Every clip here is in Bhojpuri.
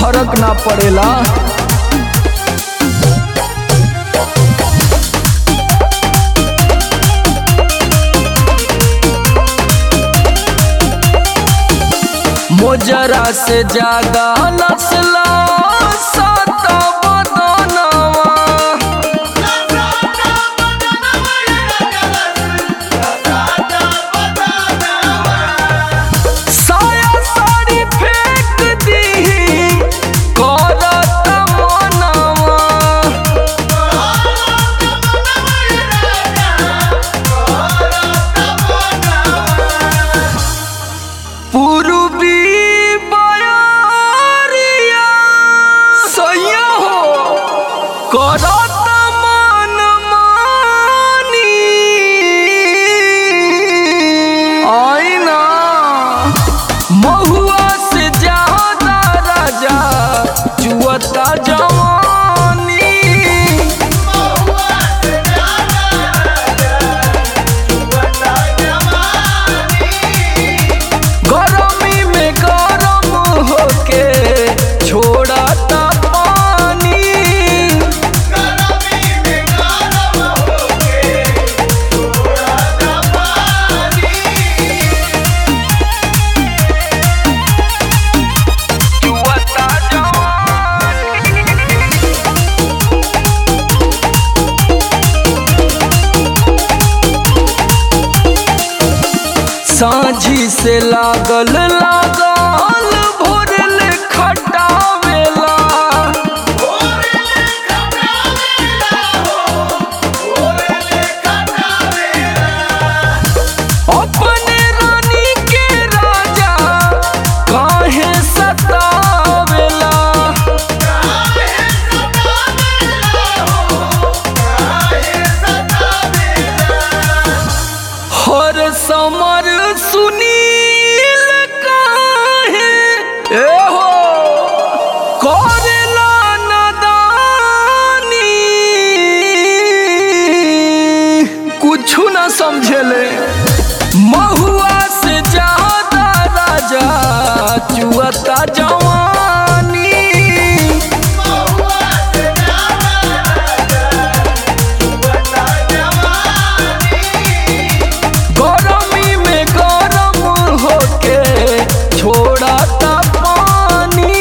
फर्क ना पड़ेला मोजरा से ज्यादा नस्ला सात बदनवा साया साड़ी फेंक दीही करत मनवा पूर्वी बयारिया सैया हो करत मन मानी आईना महुआ से ज्यादा राजा जुअता जवानी गरमी में गरम होके छोड़ता पानी जुअता जवानी साझी से लागल लागल भोरल खटावेला अपने रानी के राजा काहे सतावेला हर समर सुनील काहे ए हो करेला नदानी कुछु ना समझेले महुआ से ज्यादा राजा चुअता जवानी गरमी में गरम होके छोड़ता पानी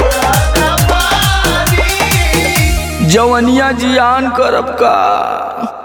जवनिया जियान करब का